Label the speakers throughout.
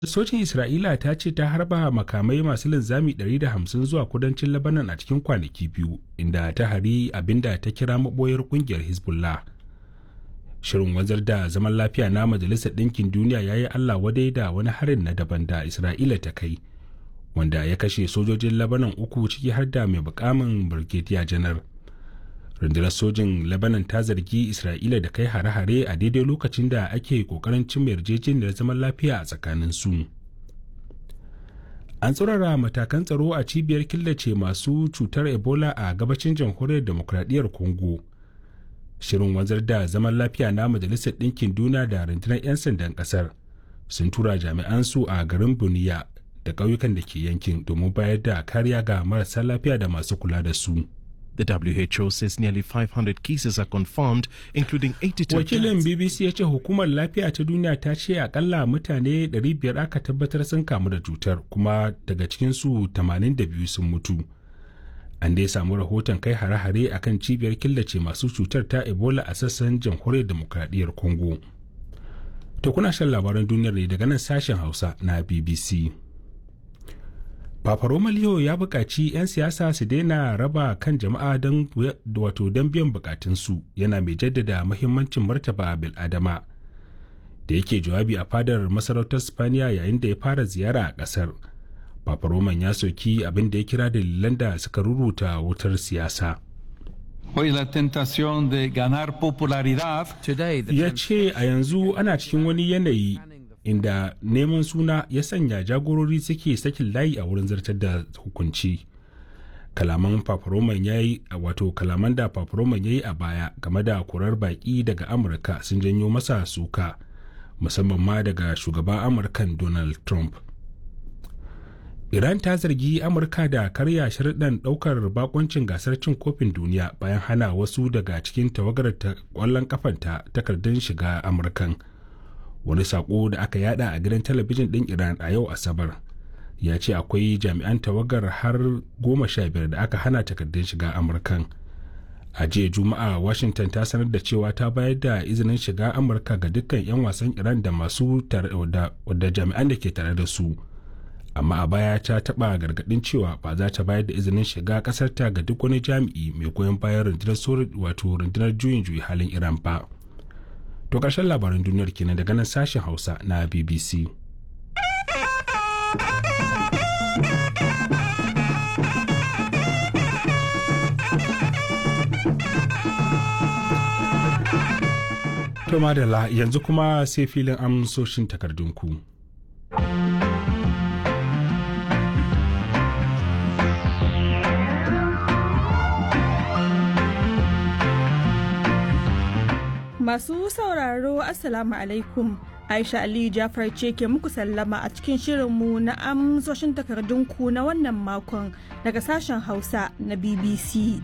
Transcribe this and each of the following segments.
Speaker 1: sojin isra'ila ta ce ta harba makamai masu linzami 150 zuwa kudancin labanan a cikin kwanaki biyu inda ta hari abinda ta kira maboyar kungiyar hezbollah shirin wanzar da zaman lafiya na majalisar ɗinkin duniya ya yi allah wadai da wani harin na daban da isra'ila ta kai wanda ya kashe sojojin labanan uku ciki har da mai bukamin brigadier janar rundunar sojin lebanon ta zargi isra'ila da kai hare-hare a daidai lokacin da ake kokarin cin yarjejeniyar zaman lafiya a tsakanin su an tsorara matakan tsaro a cibiyar killace masu cutar ebola a gabacin jamhuriyar demokradiyyar congo shirin wanzar da zaman lafiya na majalisar ɗinkin duniya da rundunar 'yan sandan ƙasar sun tura jami'an su a garin buniya da ƙauyukan da ke yankin domin bayar da kariya ga marasa lafiya da masu kula da su.
Speaker 2: The WHO says nearly 500 cases are confirmed, including 82
Speaker 1: Wakilin
Speaker 2: deaths.
Speaker 1: BBC ya ce hukumar lafiya ta duniya ta ce akalla mutane 500 aka tabbatar sun kamu da cutar kuma daga cikinsu 82 sun mutu. An dai samu rahoton kai hare-hare a kan cibiyar killace masu cutar ta Ebola a sassan jamhuriyar demokradiyyar Congo. To kuna shan labaran duniyar ne daga nan sashen Hausa na BBC. Papa Roma Leo ya buƙaci 'yan siyasa su daina raba kan jama'a don wato don biyan bukatunsu yana mai jaddada muhimmancin martaba bil'adama da yake jawabi a fadar masarautar Spaniya yayin da ya fara ziyara a ƙasar. Papa Roman ya soki abin da ya kira dalilan da suka ruruta wutar siyasa.
Speaker 3: Hoy la tentación de ganar popularidad
Speaker 4: Today, the
Speaker 1: Ya ce a yanzu ana cikin wani yanayi inda neman suna ya sanya jagorori suke sakin layi a wurin zartar da hukunci kalaman paparoman ya yi wato kalaman da paparoman ya yi a baya game da kurar baki daga amurka sun janyo masa suka musamman ma daga shugaban amurkan donald trump iran ta zargi amurka da karya sharuɗan ɗaukar bakoncin gasar cin kofin duniya bayan hana wasu daga cikin tawagar ta ƙwallon kafanta takardun shiga amurkan wani sako da aka yada a gidan talabijin ɗin iran a yau asabar ya ce akwai jami'an tawagar har goma sha biyar da aka hana takardun shiga amurkan a jiya juma'a washington ta sanar da cewa ta bayar da izinin shiga amurka ga dukkan 'yan wasan iran da masu da jami'an da ke tare da su amma a baya ta taɓa gargaɗin cewa ba za ta bayar da izinin shiga ƙasarta ga duk wani jami'i mai goyon bayan rundunar wato rundunar juyin juyi halin iran ba. To ƙarshen labaran duniyar kenan daga nan sashen Hausa na BBC. To madalla yanzu kuma sai filin amsoshin takardunku.
Speaker 5: Masu sauraro Assalamu alaikum. Aisha Aliyu Jafar ce ke muku sallama a cikin shirinmu na amsoshin takardunku na wannan makon daga sashen Hausa na BBC.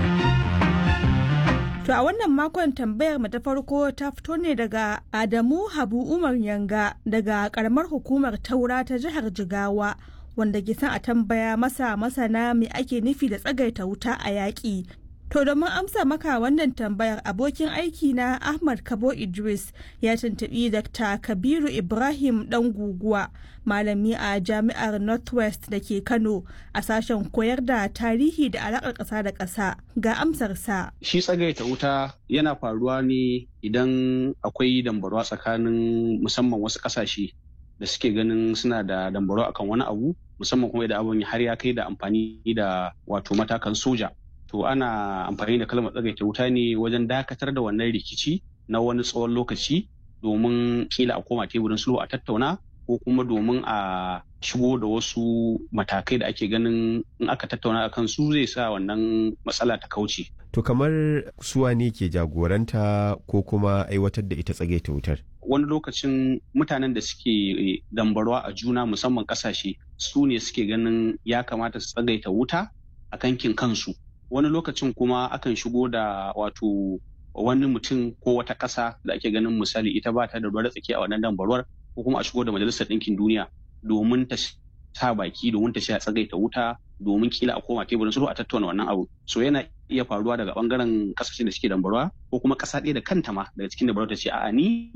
Speaker 5: To a wannan makon tambayar mu ta farko ta fito ne daga Adamu Habu Umar Yanga daga karamar hukumar Taura ta jihar Jigawa wanda ke son a tambaya masa masana me ake nufi da tsagaita wuta a yaƙi To domin amsa maka wannan tambayar abokin aiki na Ahmad Kabo Idris ya tuntubi Dr. Kabiru Ibrahim dan guguwa malami a jami'ar Northwest da ke Kano a sashen koyar da tarihi da alaƙar ƙasa da ƙasa ga amsarsa.
Speaker 6: Shi tsagaita wuta yana faruwa ne idan akwai dambarwa tsakanin musamman wasu ƙasashe da suke ganin suna da dambarwa akan wani abu musamman kuma idan abin har ya kai da amfani da wato matakan soja. to ana amfani da kalmar tsagaita wuta ne wajen dakatar da wannan rikici na wani tsawon lokaci domin kila a koma teburin sulhu a tattauna ko kuma domin a shigo da wasu matakai da ake ganin in aka tattauna a kan su zai sa wannan matsala ta kauce.
Speaker 7: To kamar suwa ne ke jagoranta ko kuma aiwatar da ita tsagaita wutar?
Speaker 6: Wani lokacin mutanen da suke dambarwa a juna musamman kasashe su ne suke ganin ya kamata su tsagaita wuta a kankin kansu. wani lokacin kuma akan shigo da wato wani mutum ko wata ƙasa da ake ganin misali ita ba ta da ruwa tsaki a wannan dambarwar ko kuma a shigo da majalisar ɗinkin duniya domin ta sa baki domin ta sha tsagaita wuta domin kila a koma teburin sulhu a tattauna wannan abu so yana iya faruwa daga bangaren kasashen da suke dambarwa ko kuma ƙasa ɗaya da kanta ma daga cikin dambarwa ta ce a'a ni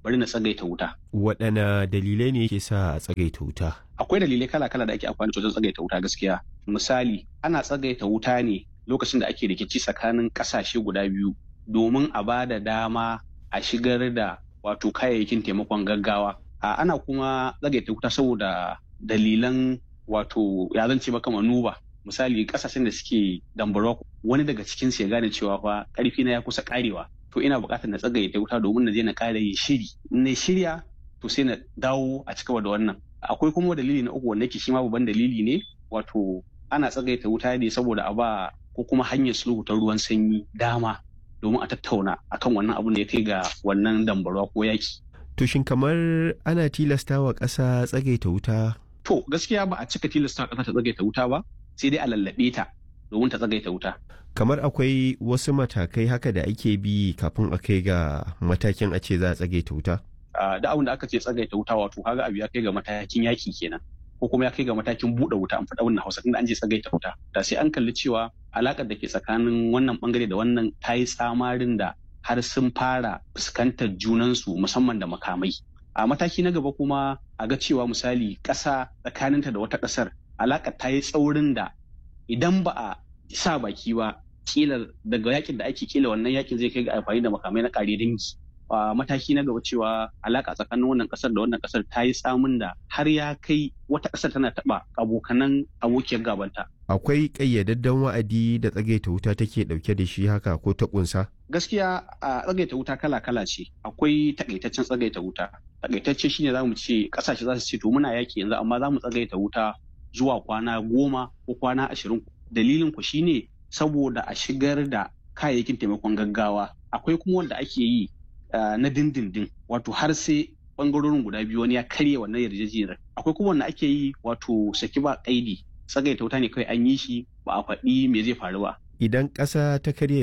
Speaker 6: bari na tsagaita wuta
Speaker 7: waɗanne dalilai ne ke sa a tsagaita wuta
Speaker 6: akwai dalilai kala-kala da ake amfani da wajen tsagaita wuta gaskiya misali ana tsagaita wuta ne lokacin da ake rikici tsakanin ƙasashe guda biyu domin a ba da dama a shigar da wato kayayyakin taimakon gaggawa a ana kuma tsagaita wuta saboda dalilan wato ya zan ce maka manuba misali kasashen da suke dambarwa wani daga cikin su ya gane cewa fa karfi na ya kusa karewa to ina buƙatar na tsagaita wuta domin na je na kare yin shiri in na shirya to sai na dawo a cigaba da wannan akwai kuma dalili na uku wanda yake shi ma babban dalili ne wato ana tsagaita wuta ne saboda a ba ko kuma hanyar sulhu ta ruwan sanyi dama domin a tattauna akan wannan abun da ya kai ga wannan dambarwa ko yaki
Speaker 7: to shin kamar ana tilasta wa ƙasa tsagaita wuta
Speaker 6: to gaskiya ba a cika tilasta ƙasa ta tsagaita wuta ba sai dai a lallaɓe ta domin ta tsagaita wuta
Speaker 7: kamar akwai wasu matakai haka da ake bi kafin a kai ga matakin a ce za a tsagaita wuta
Speaker 6: da abin da aka ce tsagaita wuta wato kaga abu ya kai ga matakin yaki kenan ko kuma ya kai ga matakin buɗe wuta an faɗa wannan hausa tunda an je tsagaita wuta da sai an kalli cewa alakar da ke tsakanin wannan bangare da wannan ta yi tsamarin da har sun fara fuskantar junansu musamman da makamai a mataki na gaba kuma a ga cewa misali ƙasa tsakaninta da wata ƙasar alakar ta yi tsaurin da idan ba a sa baki ba kila daga yakin da ake kila wannan yakin zai kai ga amfani da makamai na kare dangi a mataki na gaba cewa alaka tsakanin wannan kasar da wannan kasar ta yi tsamin da har ya kai wata kasar tana taba abokanan abokiyar gabanta
Speaker 7: akwai ƙayyadadden wa'adi da tsagaita wuta take ɗauke da shi haka ko ta ƙunsa
Speaker 6: gaskiya a tsagaita wuta kala-kala ce akwai takaitaccen tsagaita wuta takaitacce shine zamu ce kasashe za su ce to muna yaki yanzu amma za mu tsagaita wuta zuwa kwana goma ko kwana ashirin dalilin ku shine saboda a shigar da kayayyakin taimakon gaggawa akwai kuma wanda ake yi na dindindin wato har sai bangarorin guda biyu wani ya karya wannan yarjejeniyar akwai kuma wanda ake yi wato saki ba kaidi tsagaita wuta ne kawai an yi shi ba a faɗi me zai faru ba
Speaker 7: idan ƙasa ta karya